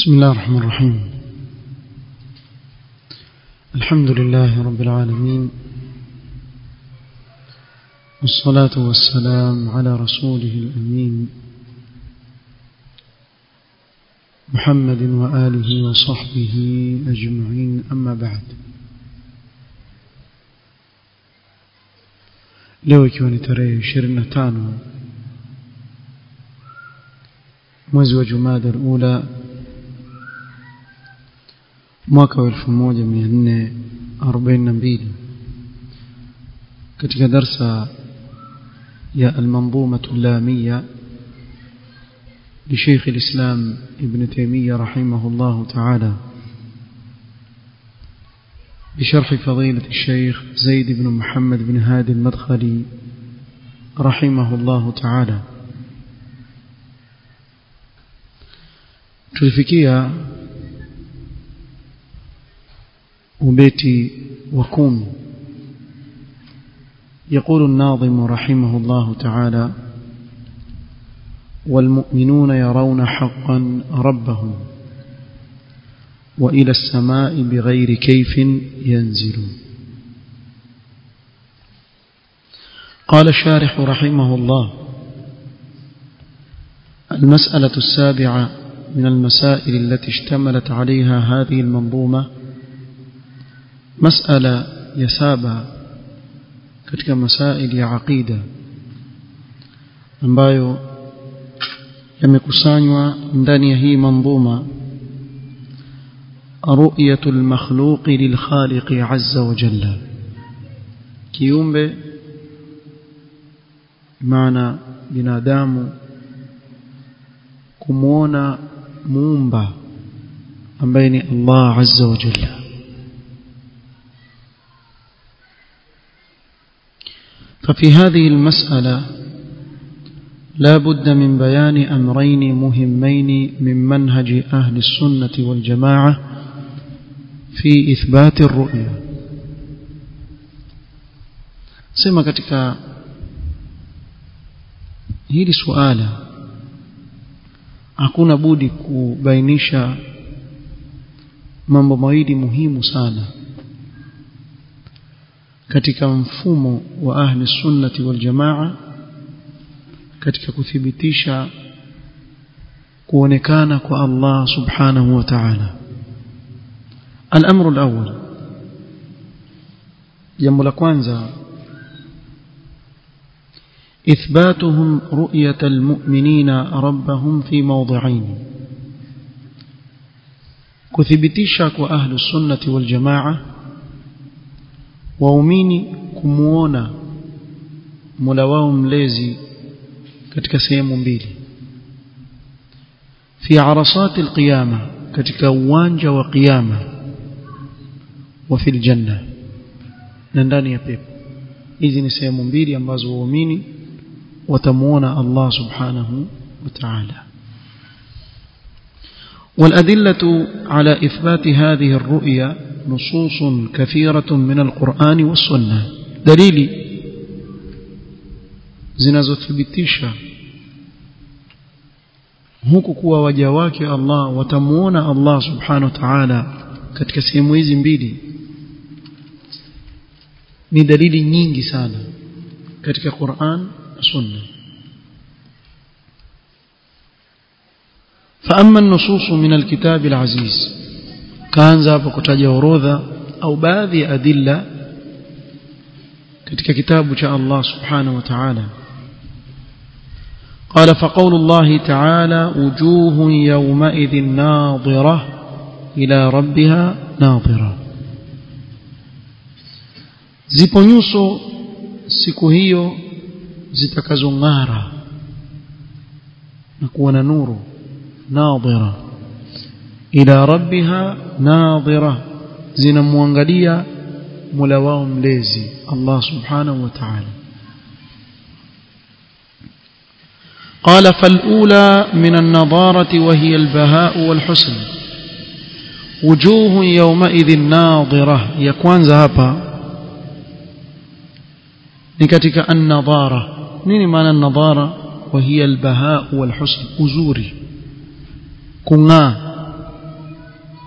بسم الله الرحمن الرحيم الحمد لله رب العالمين والصلاة والسلام على رسوله الأمين محمد وآله وصحبه أجمعين أما بعد leo ikiwa ni tarehe 25 mwezi wa Jumada al-Ula mwaka wa 1442 katika darsa ya al-manzuma al-lamia لشيخ الإسلام ابن تيمية رحمه الله تعالى بشرح فضيلة الشيخ زيد بن محمد بن هادي المدخلي رحمه الله تعالى tulifikia ubeti wa kumi يقول الناظم رحمه الله تعالى والمؤمنون يرون حقا ربهم وإلى السماء بغير كيف ينزلون قال الشارح رحمه الله المسألة السابعة من المسائل التي اشتملت عليها هذه المنظومة مسألة يسابة katika masaili ya aqida ambayo yamekusanywa ndani ya hii manzuma رؤية المخلوق للخالق عز وجل kiumbe maana binadamu kumuona muumba ambaye ni Allah azza wa jalla ففي هذه المسألة لا بد من بيان أمرين مهمين من منهج أهل السنة والجماعة في إثبات الرؤيا سمع katika hili suala hakuna budi kubainisha mambo mawili muhimu sana katika mfumo wa ahli sunnati wal jamaa katika kuthibitisha kuonekana kwa Allah subhanahu wa ta'ala الأمر الأول جنب لكوانزا إثباتهم رؤية المؤمنين ربهم في موضعين كثبتيشك وأهل السنة والجماعة waumini kumuona Mola wao mlezi katika sehemu mbili fi arasati alqiyama katika uwanja wa qiyama wa fil janna na ndani ya pepo hizi ni sehemu mbili ambazo waumini watamuona Allah subhanahu wa ta'ala والأدلة على إثبات هذه الرؤيا نصوص كثيرة من القرآن والسنة دليل zinazothibitisha huku kuwa waja wake Allah watamuona Allah subhanahu wa ta'ala katika sehemu hizi mbili ni dalili nyingi sana katika Qur'an na Sunna فأما النصوص من الكتاب العزيز kaanza hapo kutaja orodha au baadhi ya adilla katika kitabu cha Allah subhanahu wa ta'ala قال فقول الله تعالى وجوه يومئذ ناظرة إلى ربها ناظرة zipo nyuso siku hiyo zitakazong'ara na kuwa na nuru nadhira ila rabbiha nadhira zinamwangalia mola wao mlezi Allah subhanahu wa ta'ala قال فالأولى من النضارة وهي البهاء والحسن وجوه يومئذ ناظرة يكوانز هابا نكتك النضارة نيني معنى النضارة وهي البهاء والحسن أزوري كنا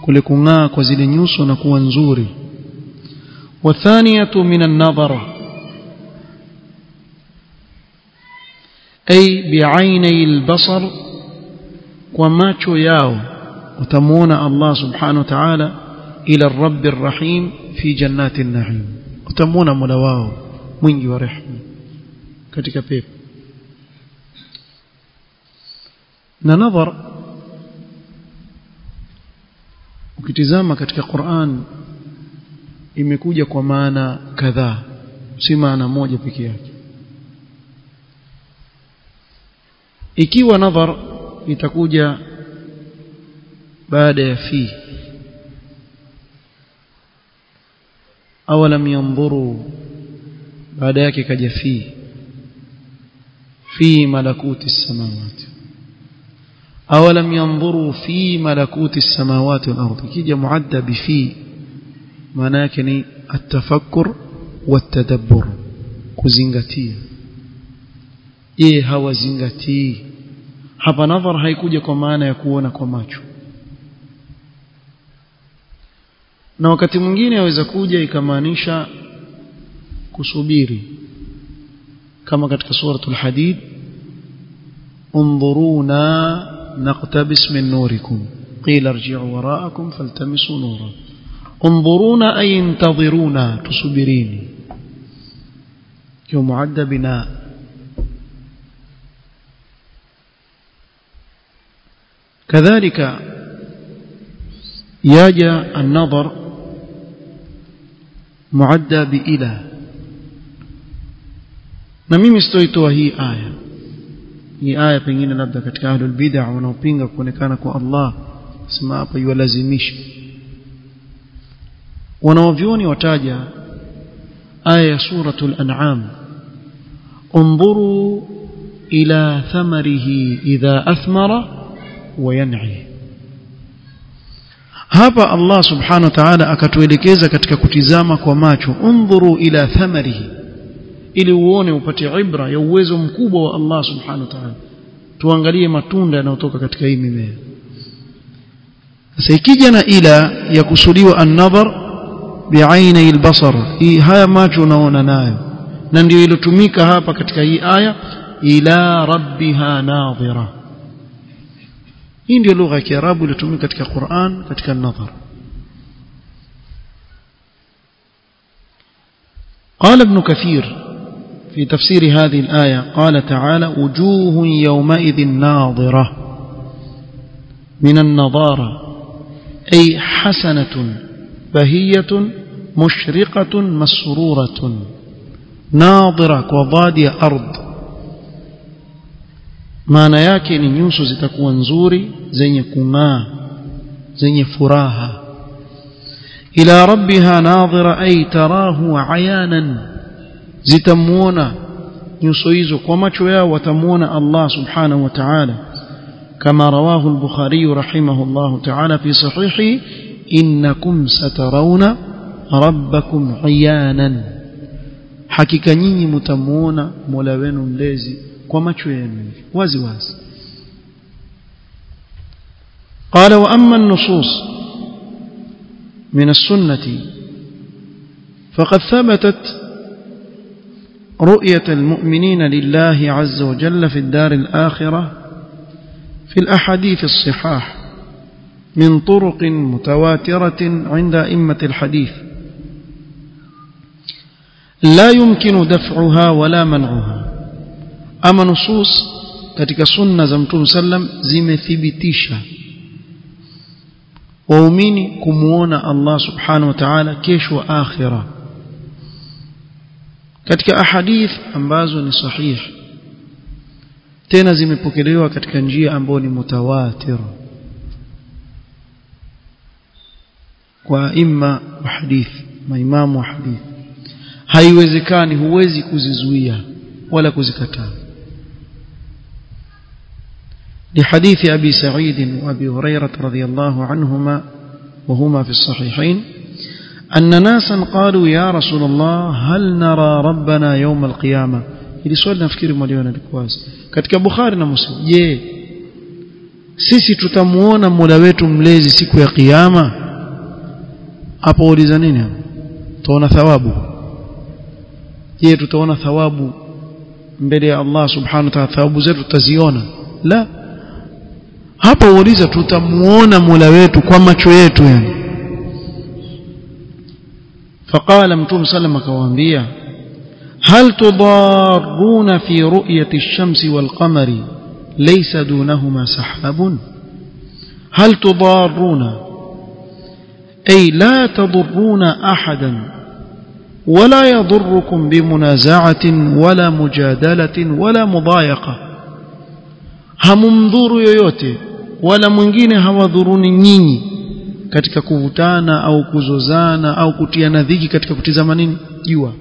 kule kung'aa kwa zile nyuso na kuwa nzuri wathaniyatu min an-nadhara ay bi'ainai al-basar kwa macho yao utamuona Allah subhanahu wa ta'ala ila ar-rabb ar-rahim fi jannati an-na'im utamuona mola wao mwingi wa rehema katika pepo na nadhar ukitizama katika Qur'an imekuja kwa maana kadhaa si maana moja pekee yake ikiwa nadhar itakuja baada ya fi awalam yanzuru baada yake kaja fi fi malakuti samawati awalam yanzuru fi malakuti samawati wal ardi kija muadda bi fi maana yake ni atafakkur watadabbur kuzingatia je hawazingatii hapa nadhar haikuja kwa maana ya kuona kwa macho na wakati mwingine yaweza kuja ikamaanisha kusubiri kama katika suratul hadid انظرونا نقتبس من نوركم قيل ارجعوا وراءكم فالتمسوا نورا انظرونا أي انتظرونا تصبريني يوم معد بناء كذلك ياجى النظر معدى بإله na mimi sitoitoa hii aya hii aya pengine labda katika ahlul bid'a wanaopinga kuonekana kwa Allah sema hapa yuwalazimisha wanaovyoni wataja aya ya suratul an'am انظروا إلى ثمره إذا أثمر وينعي hapa Allah subhanahu wa ta'ala akatuelekeza katika kutizama kwa macho undhuru ila thamarihi ili uone upate ibra ya uwezo mkubwa wa Allah subhanahu wa ta'ala tuangalie matunda yanayotoka katika hii mimea sasa ikija na ila ya kusudiwa an-nadhar bi'aini al-basar hii haya macho unaona nayo na ndio ilotumika hapa katika hii aya ila rabbiha nadhira hii ndio lugha ya Kiarabu iliyotumika katika Qur'an katika an-nadhar قال ابن كثير في تفسير هذه الآية قال تعالى وجوه يومئذ ناظرة من النظارة أي حسنة بهية مشرقة مسرورة ناظرة وضادي أرض maana yake ni nyuso zitakuwa nzuri zenye kung'aa zenye furaha ila rabbiha nadhira ay tarahu ayanan zitamuona nyuso hizo kwa macho yao watamuona Allah subhanahu wa ta'ala kama rawahu al-bukhari rahimahullah ta'ala fi sahihi innakum satarawna rabbakum ayanan hakika nyinyi mtamuona Mola wenu mlezi kwa macho yenu wazi wazi قال واما النصوص من السنه فقد ثبتت رؤيه المؤمنين لله عز وجل في الدار الاخره في الاحاديث الصحاح من طرق متواتره عند ائمه الحديث لا يمكن دفعها ولا منعها ama nusus katika sunna za mtume sallam zimethibitisha waumini kumuona Allah subhanahu wa ta'ala kesho akhira katika ahadith ambazo ni sahih tena zimepokelewa katika njia ambayo ni mutawatir kwa imma wa hadith maimamu wa hadith haiwezekani huwezi kuzizuia wala kuzikataa لحديث أبي سعيد وأبي هريرة رضي الله عنهما وهما في الصحيحين أن ناسا قالوا يا رسول الله هل نرى ربنا يوم القيامة ili swali nafikiri mwaliona likuwazi katika bukhari na muslim je sisi tutamuona Mola wetu mlezi siku ya kiyama hapo uliza nini tutaona thawabu je tutaona thawabu mbele ya Allah subhanahu wa ta'ala thawabu zetu tutaziona la hapa uuliza tutamuona Mola wetu kwa macho yetu yani فقال متوم سلم كوانبيا هل تضارون في رؤية الشمس والقمر ليس دونهما سحاب هل تضارون أي لا تضرون أحدا ولا يضركم بمنازعة ولا مجادلة ولا مضايقة هممضور yoyote wala mwingine hawadhuruni nyinyi katika kuvutana au kuzozana au kutiana dhiki katika kutizama nini jua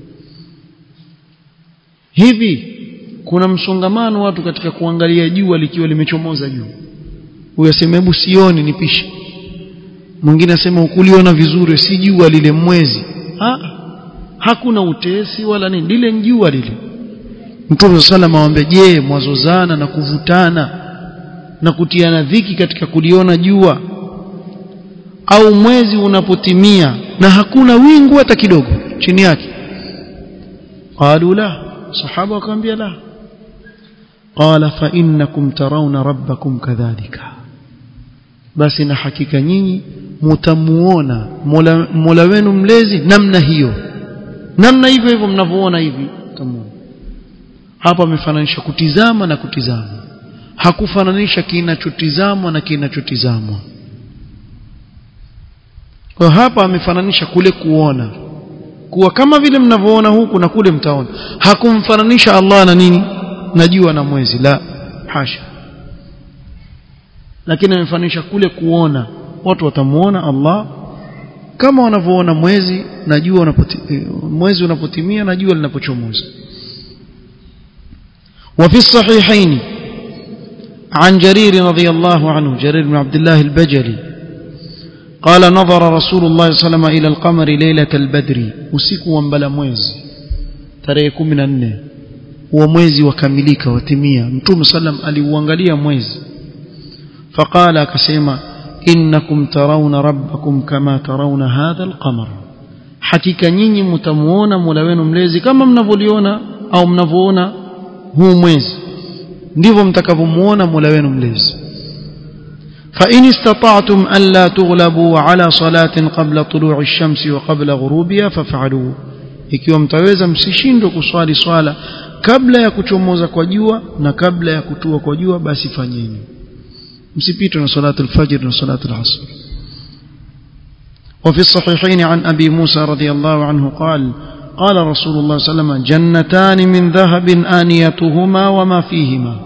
hivi kuna msongamano watu katika kuangalia jua likiwa limechomoza juu huyo asema hebu sioni nipishe mwingine asema ukuliona vizuri si jua lile mwezi ha? hakuna utesi wala nini lile jua lile Mtume sallam awaambia je mwazozana na kuvutana na kutiana dhiki katika kuliona jua au mwezi unapotimia na hakuna wingu hata kidogo chini yake qalu la sahaba wakamwambia la qala fa innakum tarawna rabbakum kadhalika basi na hakika nyinyi mtamuona mola, mola wenu mlezi namna hiyo namna hivyo hivyo mnavyoona hivi tamuona hapa amefananisha kutizama na kutizama hakufananisha kinachotizamwa na kinachotizamwa kwa hapa amefananisha kule kuona kuwa kama vile mnavyoona huku na kule mtaona hakumfananisha Allah na nini na jua na mwezi la hasha lakini amefananisha kule kuona watu watamuona Allah kama wanavyoona mwezi na jua unapoti, mwezi unapotimia na jua linapochomoza وفي الصحيحين عن جرير رضي الله عنه جرير بن عبد الله البجلي قال نظر رسول الله صلى الله عليه وسلم إلى القمر ليلة البدر usiku wa mbala mwezi tarehe 14 huo mwezi wakamilika watimia mtume sallam aliuangalia mwezi فقال akasema innakum tarawna rabbakum kama tarawna hadha alqamar hakika nyinyi mtamuona Mola wenu mlezi kama mnavyoliona au mnavyoona huu mwezi ndivyo mtakavyomuona Mola wenu mlezi فإن استطعتم ألا تغلبوا على صلاة قبل طلوع الشمس وقبل غروبها فافعلوا ikiwa mtaweza msishindwe kuswali swala kabla ya kuchomoza kwa jua na kabla ya kutua kwa jua basi fanyeni msipitwe na salatu al-fajr na salatu al-asr وفي الصحيحين عن أبي موسى رضي الله عنه قال قال رسول الله صلى الله عليه وسلم جنتان من ذهب آنيتهما وما فيهما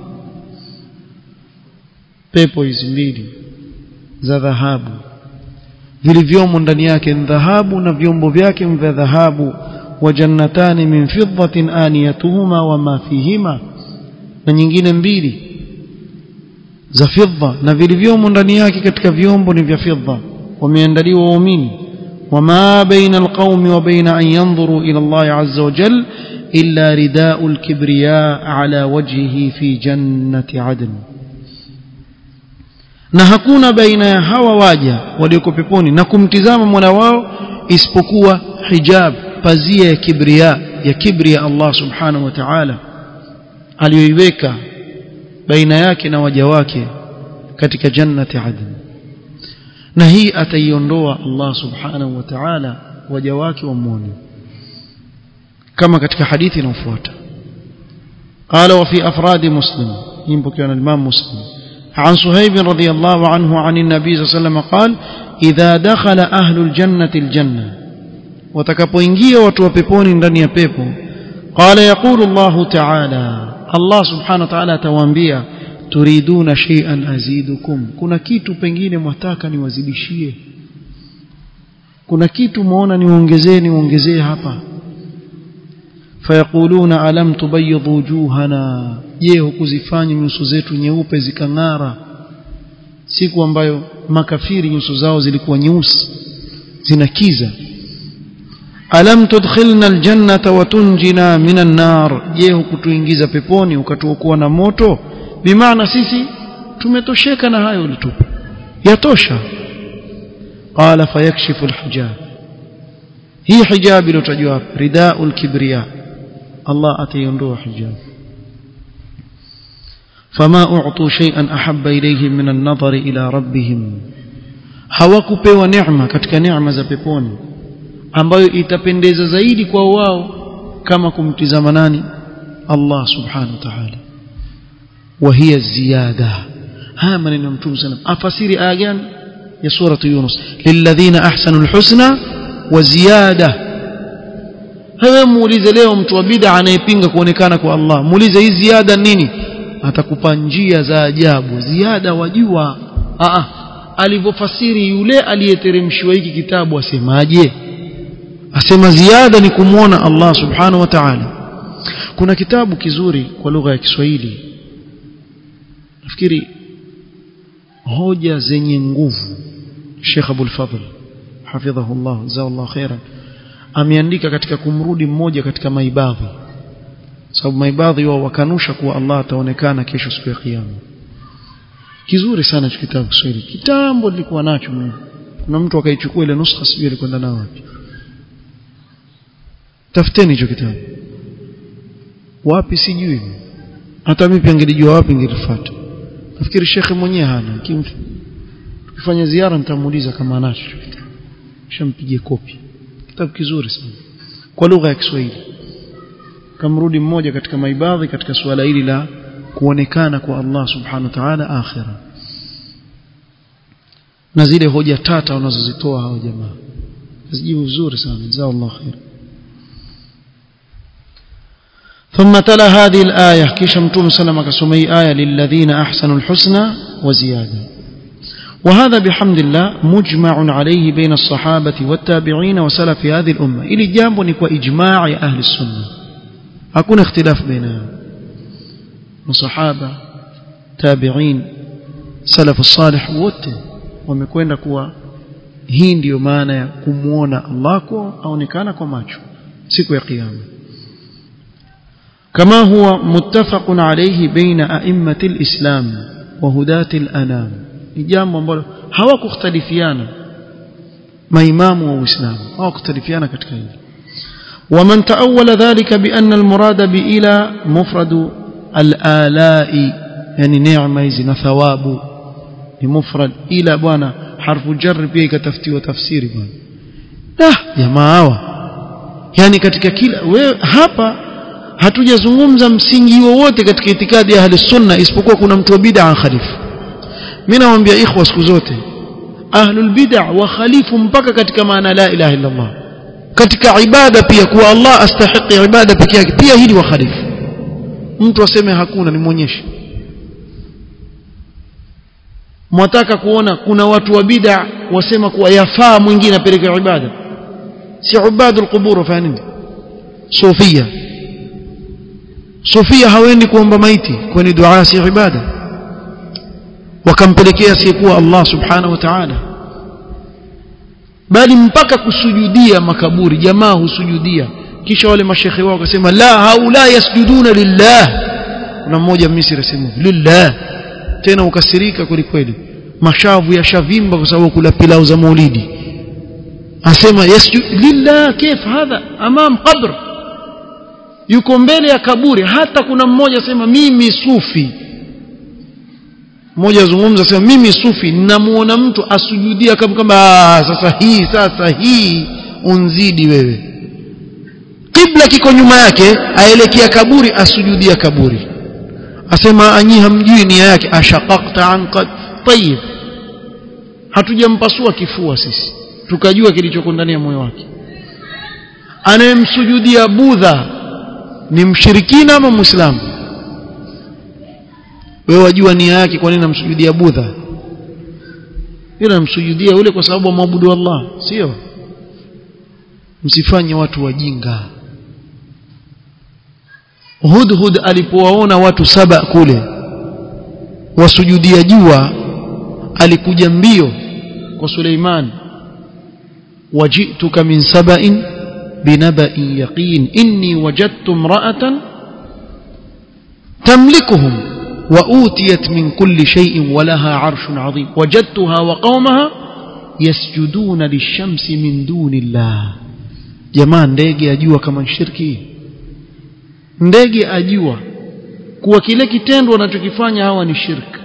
pepo hizi mbili za dhahabu vilivyomo ndani yake ni dhahabu na vyombo vyake vya dhahabu wa jannatani min fiddatin aniyatuhuma wama fihima na nyingine mbili za fidda na vilivyomo ndani yake katika vyombo ni vya fidda wameandaliwa waumini وما بين القوم وبين أن ينظروا إلى الله عز وجل إلا رداء الكبرياء على وجهه في جنة عدن na hakuna baina ya hawa waja walioko peponi na kumtizama Mola wao isipokuwa hijab pazia ya kibria ya kibri ya Allah subhanahu wa ta'ala aliyoiweka baina yake na waja wake katika jannati adn na hii ataiondoa Allah subhanahu wa ta'ala waja wake wamwone kama katika hadithi inayofuata قال وفي أفراد مسلم ينبكي عن الإمام مسلم عن صهيب رضي الله عنه عن النبي صلى الله عليه وسلم قال إذا دخل أهل الجنة الجنة watakapoingia watu wa peponi ndani ya pepo qala yaqulu Allah ta'ala Allah subhanahu wa ta'ala atawaambia turiduna shay'an azidukum kuna kitu pengine mwataka niwazidishie kuna kitu muona niongezee niongezee hapa fayaquluna alam tubayyid wujuhana je hukuzifanya nyuso zetu nyeupe zikang'ara siku ambayo makafiri nyuso zao zilikuwa nyeusi zinakiza alam tudkhilna aljannata wa tunjina minan nar je hukutuingiza peponi ukatuokoa na moto bimaana sisi tumetosheka na hayo ulitupa yatosha qala fayakshifu alhijab hii hijab iliyotajwa hapa ridaul kibriya Allah ataiondoa hijab فما أعطوا شيئا أحب إليهم من النظر إلى ربهم hawakupewa neema katika neema za peponi ambayo itapendeza zaidi kwa wao kama kumtizama nani Allah subhanahu wa ta'ala wa hiya ziyada haya maneno ya mtume sallam afasiri aya gani ya suratu yunus lilladhina ahsanu alhusna wa ziyada hawe muulize leo mtu wa bid'a anayepinga kuonekana kwa Allah muulize hii ziada nini atakupa njia za ajabu ziada wajua a alivyofasiri yule aliyeteremshiwa hiki kitabu asemaje asema ziada ni kumwona Allah subhanahu wa ta'ala kuna kitabu kizuri kwa lugha ya Kiswahili nafikiri hoja zenye nguvu Sheikh Abdul Fadhl hafidhahullah zawallahu khairan ameandika katika kumrudi mmoja katika maibadhi sababu maibadhi wao wakanusha kuwa Allah ataonekana kesho siku ya kiyama kizuri sana hicho kitabu Kiswahili kitambo nilikuwa nacho mimi kuna mtu akaichukua ile nuskha sijui alikwenda nao wapi tafuteni hicho kitabu wapi sijui hata mimi pia ngelijua wapi ngelifuata nafikiri shekhe mwenyewe hana tukifanya ziara nitamuuliza kama anacho shampigie kopi kitabu kizuri sana kwa lugha ya Kiswahili kamrudi mmoja katika maibadhi katika suala hili la kuonekana kwa Allah subhanahu wa ta'ala akhira na zile hoja tata wanazozitoa hao jamaa zijibu vizuri sana jazakallahu khair ثم تلا هذه الآية كيش متوم سلم كسمي آية للذين أحسنوا الحسنى وزيادة وهذا بحمد الله مجمع عليه بين الصحابة والتابعين وسلف هذه الأمة إلي جامب نكوى إجماع أهل السنة أكون اختلاف بينهم وصحابة تابعين سلف الصالح wote wamekwenda kuwa hii ndiyo maana ya kumuona Allah kwa aonekana kwa macho siku ya kiyama كما هو متفق عليه بين أئمة الإسلام وهداة الأنام jambo ambalo hawakukhtalifiana maimamu wa Uislamu hawakukhtalifiana katika hili ومن تأول ذلك بأن المراد بإلى مفرد الآلاء يعني نعمة إذن ثواب لمفرد إلى بوانا حرف جر pia ikatafutiwa tafsiri bwana ah jamaa hawa yani katika kila wewe hapa hatujazungumza msingi wowote katika itikadi ya ahli sunna isipokuwa kuna mtu wa bid'a khalifu mimi nawaambia ikhwa siku zote ahlul bid'a wa khalifu mpaka katika maana la ilaha illa Allah katika ibada pia kuwa Allah astahiqi ibada peke yake pia hili wa khalifu mtu aseme hakuna nimuonyeshe mwataka kuona kuna watu wa bid'a wasema kuwa yafaa mwingine apeleke ibada si ubadul qubur fa nini sufia sufia hawendi kuomba maiti kwani dua si ibada wakampelekea asiyekuwa Allah subhanahu wa ta'ala bali mpaka kusujudia makaburi jamaa husujudia kisha wale mashekhe wao wakasema la haula yasjuduna lillah kuna mmoja Misri asema lillah tena ukasirika kweli kweli mashavu yashavimba kwa sababu kula pilau za maulidi asema yasjud lillah kif hadha amam qabr yuko mbele ya kaburi hata kuna mmoja asema mimi sufi mmoja azungumza sema mimi sufi ninamuona mtu asujudia kama kama sasa hii sasa hii unzidi wewe kibla kiko nyuma yake aelekea kaburi asujudia kaburi asema anyi hamjui nia yake ashaqaqta an qad tayyib hatujampasua kifua sisi tukajua kilichoko ndani ya moyo wake anayemsujudia budha ni mshirikina ama muislamu wewe wajua nia yake kwa nini namsujudia budha yule namsujudia yule kwa sababu amwabudu Allah sio msifanye watu wajinga Hudhud alipowaona watu saba kule wasujudia jua alikuja mbio kwa Suleiman wajituka min saba'in binaba'in yaqin inni wajadtu imra'atan tamlikuhum وأوتيت من كل شيء ولها عرش عظيم وجدتها وقومها يسجدون للشمس من دون الله jamaa ndege ajua kama shirki ndege ajua kuwa kile kitendo wanachokifanya hawa ni shirki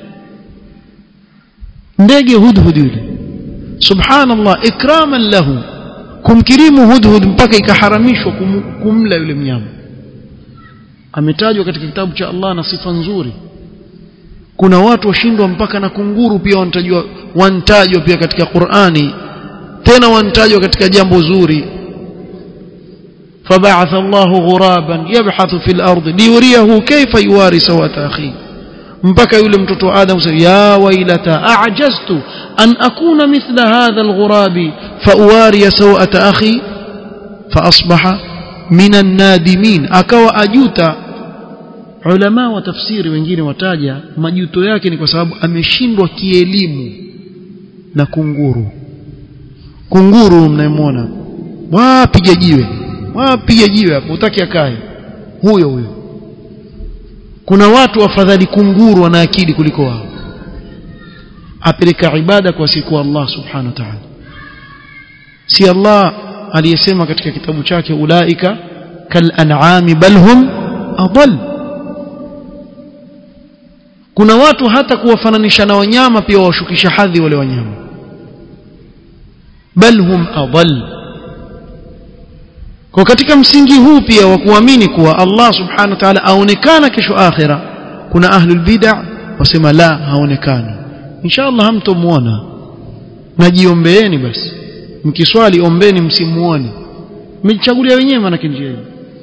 ndege hudhud yule subhanallah ikraman lahu kumkirimu hudhud mpaka ikaharamishwa kum, kumla yule mnyama ametajwa katika kitabu cha Allah na sifa nzuri kuna watu washindwa mpaka na kunguru pia wanatajwa wantajwa pia katika Qur'ani tena wantajwa katika jambo zuri فبعث الله غرابا يبحث في الأرض ليريه كيف يواري سوءة أخيه mpaka yule mtoto wa Adam sasa ya wailata a'jaztu an akuna mithla hadha alghurabi fa uwari sawata akhi fa asbaha min an-nadimin akawa ajuta ulama wa tafsiri wengine wataja majuto yake ni kwa sababu ameshindwa kielimu na kunguru kunguru mnayemwona wapiga jiwe wapiga jiwe hapo utaki akae huyo huyo kuna watu afadhali kunguru wana akili kuliko wao apeleka ibada kwa siku Allah subhanahu wa ta'ala si Allah aliyesema katika kitabu chake ulaika kal an'ami bal hum adall kuna watu hata kuwafananisha na wanyama pia washukisha hadhi wale wanyama bal hum adall kwa katika msingi huu pia wa kuamini kuwa Allah subhanahu wa ta'ala aonekana kesho akhira kuna ahlul bid'ah wasema la haonekani inshallah hamtomuona najiombeeni basi mkiswali ombeni msimuone mmejichagulia wenyewe maana njia hiyo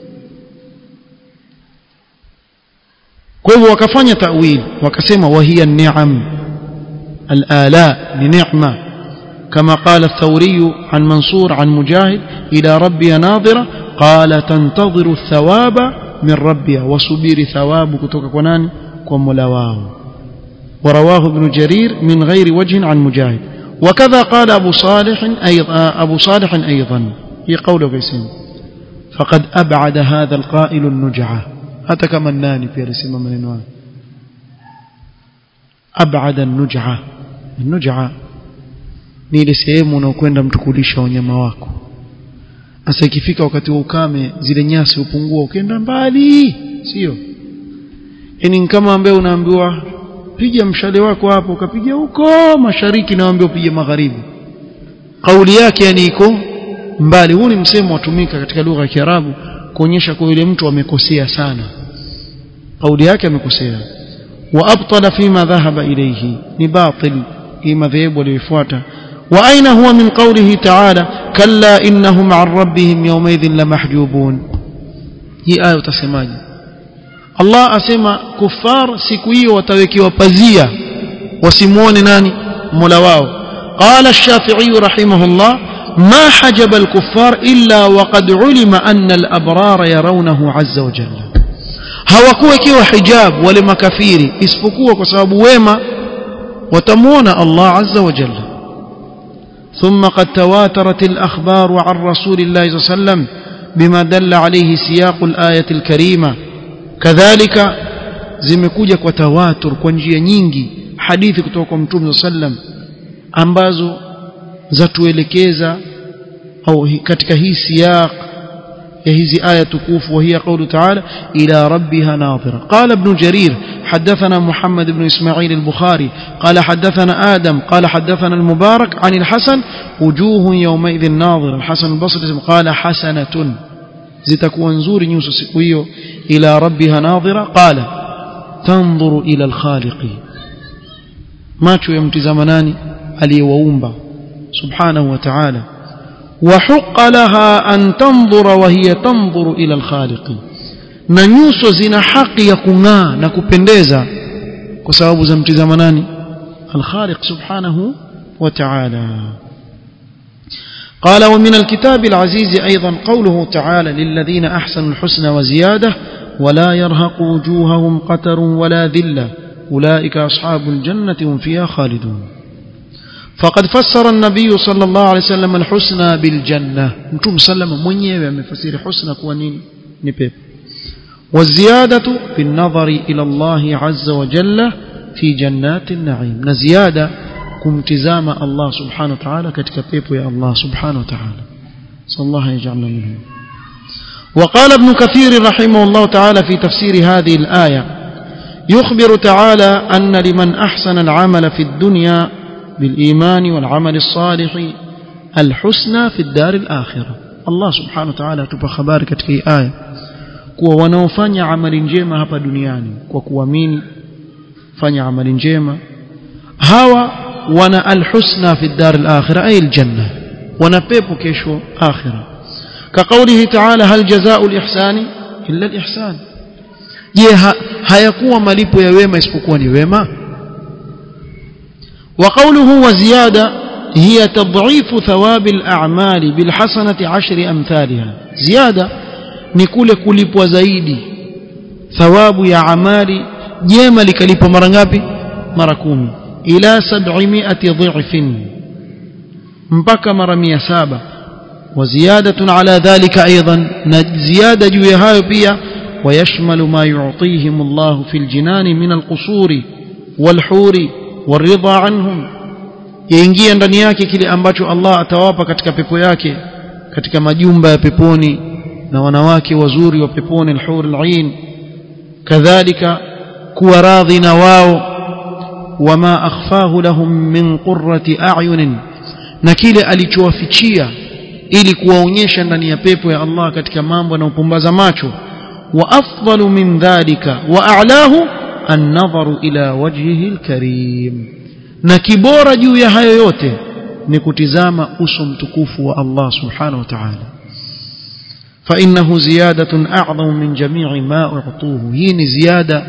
kwa hivyo wakafanya ta'wil wakasema wahiya ni'am al-ala ni ni'ma كما قال الثوري عن منصور عن مجاهد إلى ربي ناظرة قال تنتظر الثواب من ربي وصبير ثواب كتوك كنان وملواه ورواه ابن جرير من غير وجه عن مجاهد وكذا قال أبو صالح أيضا أبو صالح أيضا هي قول بيسين فقد أبعد هذا القائل النجعة هذا كما الناني في رسم من النوان أبعد النجعة النجعة ni ile sehemu unaokwenda mtu kulisha wanyama wako sasa ikifika wakati wa ukame zile nyasi hupungua ukienda mbali sio yani kama ambaye unaambiwa piga mshale wako hapo ukapiga huko mashariki na waambia upige magharibi kauli yake yani iko mbali huu ni msemo watumika katika lugha ya Kiarabu kuonyesha kwa yule mtu amekosea sana kauli yake amekosea wa abtala fima dhahaba ilayhi ni batil hii madhehebu aliyofuata وأين هو من قوله تعالى كلا إنهم عن ربهم يومئذ لمحجوبون هي آية تسماجي الله أسمى كفار سكوية وتوكي وبزية وسمون ناني ملواو قال الشافعي رحمه الله ما حجب الكفار إلا وقد علم أن الأبرار يرونه عز وجل hawakuwa ikiwa hijab wale makafiri isipokuwa kwa sababu wema watamuona Allah azza wa jalla ثم قد تواترت الأخبار عن رسول الله صلى الله عليه وسلم بما دل عليه سياق الآية الكريمة كذلك zimekuja kwa tawatur kwa njia nyingi hadithi kutoka kwa mtume sallam ambazo zatuelekeza au katika hii siyaq ya hizi aya tukufu وهي قوله تعالى إلى ربها ناظرة قال ابن جرير حدثنا محمد بن إسماعيل البخاري قال حدثنا آدم قال حدثنا المبارك عن الحسن وجوه يومئذ ناظرة الحسن البصري قال حسنة زتكون زور نيوس سكويو إلى ربها ناظرة قال تنظر إلى الخالق ما شو يمتزمناني علي وأومبا سبحانه وتعالى وحق لها أن تنظر وهي تنظر إلى الخالق na nyuso zina haki ya kung'aa na kupendeza kwa sababu za mtizama nani الخالق سبحانه وتعالى قال ومن الكتاب العزيز أيضا قوله تعالى للذين أحسنوا الحسنى وزيادة ولا يرهق وجوههم قتر ولا ذلة أولئك أصحاب الجنة هم فيها خالدون فقد فسر النبي صلى الله عليه وسلم الحسنى بالجنة متوم سلم mwenyewe amefasiri husna kuwa nini ni pepo والزيادة بالنظر إلى الله عز وجل في جنات النعيم نزيادة كمتزام الله سبحانه وتعالى كتكبيب يا الله سبحانه وتعالى صلى الله يجعلنا منهم وقال ابن كثير رحمه الله تعالى في تفسير هذه الآية يخبر تعالى أن لمن أحسن العمل في الدنيا بالإيمان والعمل الصالح الحسنى في الدار الآخرة الله سبحانه وتعالى tupa habari katika hii aya kuwa wanaofanya amali njema hapa duniani kwa kuamini fanya amali njema hawa wana alhusna fi dar alakhirah ay aljanna wana pepo kesho akhirah كقوله تعالى هل جزاء الإحسان إلا الإحسان je hayakuwa malipo ya wema isipokuwa ni wema وقوله وزيادة هي تضعيف ثواب الأعمال بالحسنة عشر أمثالها زيادة نقول كلipwa zaidi thawabu ya amali jema likalipwa mara ngapi mara kumi ila 700 dhifin mpaka mara 700 وزيادة على ذلك أيضا زيادة جويهاي بيا ويشمل ما يعطيهم الله في الجنان من القصور والحور والرضا عنهم yaingia ndani yake kile ambacho Allah atawapa katika pepo yake katika majumba ya peponi na wanawake wazuri wa peponi al-hur al-ain kadhalika kuwa radhi na wao wama akhfahu lahum min qurrati a'yunin na kile alichowafichia ili kuwaonyesha ndani ya pepo ya Allah katika mambo yanayopumbaza macho wa afdalu min dhalika wa a'lahu an-nadharu ila wajhihi al-karim na kibora juu ya hayo yote ni kutizama uso mtukufu wa Allah subhanahu wa ta'ala فإنه زيادة أعظم من جميع ما أعطوه هي زيادة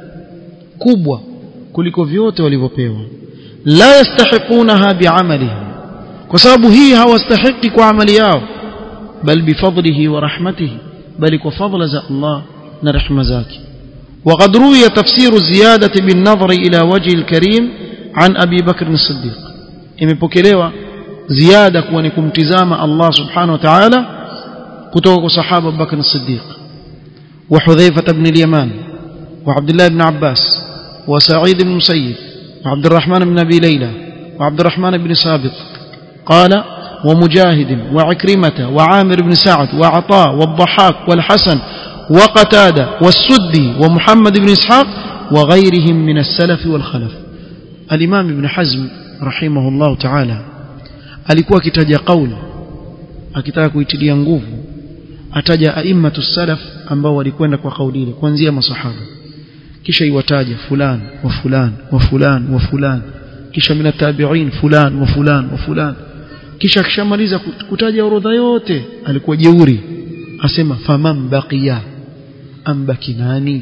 كبوة kuliko vyote walivyopewa la yastahiqunaha bi'amalihim kwa sababu hii hawastahiki kwa amali yao bal bifadlihi wa rahmatihi bali kwa fadla za Allah na rehema zake وقد روي تفسير الزيادة بالنظر إلى وجه الكريم عن أبي بكر الصديق imepokelewa ziada kuwa ni kumtizama Allah subhanahu wa ta'ala kutoka kwa sahaba Abu Bakr as-Siddiq wa Hudhayfa ibn al-Yaman wa Abdullah ibn Abbas wa Sa'id ibn Musayyib wa Abdurrahman ibn Abi Layla wa Abdurrahman ibn Sabit قال ومجاهد وعكرمة وعامر بن سعد وعطاء والضحاك والحسن وقتادة والسدي ومحمد بن إسحاق وغيرهم من السلف والخلف الإمام ابن حزم رحمه الله تعالى alikuwa akitaja kauli akitaka kuitilia nguvu ataja aimmatu salaf ambao walikwenda kwa kauli ile kuanzia masahaba kisha iwataja fulan wa fulan wa fulan wa fulan kisha mina tabi'in fulan wa fulan wa fulan kisha akishamaliza kutaja orodha yote alikuwa jeuri asema faman baqiya ambaki nani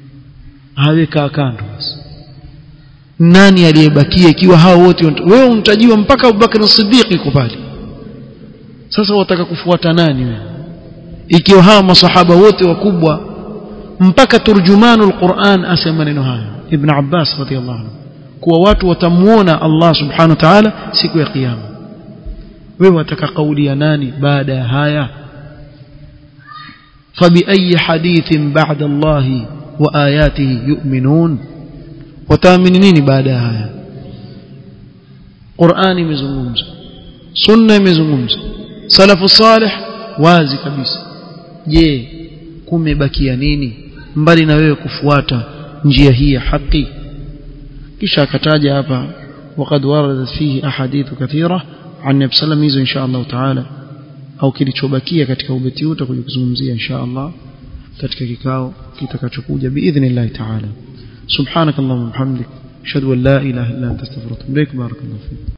aweka kando nani aliyebakia ikiwa hao wote wewe untajiwa mpaka Abubakar Siddiq yuko pale sasa wataka kufuata nani wewe ikiwa hao masahaba wote wakubwa mpaka turjumanul Qur'an asema neno haya Ibn Abbas radhiallahu anhu kuwa watu watamuona Allah subhanahu wa ta'ala siku ya kiyama wewe wataka kauli ya nani baada ya haya فبأي حديث بعد الله وآياته يؤمنون wataamini nini baada ya haya Qur'ani imezungumza sunna imezungumza salafu salih wazi kabisa je kumebakia nini mbali na wewe kufuata njia hii ya haki kisha akataja hapa وقد وردت فيه احاديث كثيره عن النبي صلى الله عليه وسلم ان شاء الله تعالى au kilichobakia katika ubeti huu tutakuja kuzungumzia insha Allah katika kikao kitakachokuja biidhnillah ta'ala سبحانك اللهم وبحمدك اشهد ان لا اله الا انت استغفرك واتوب اليك بارك الله فيك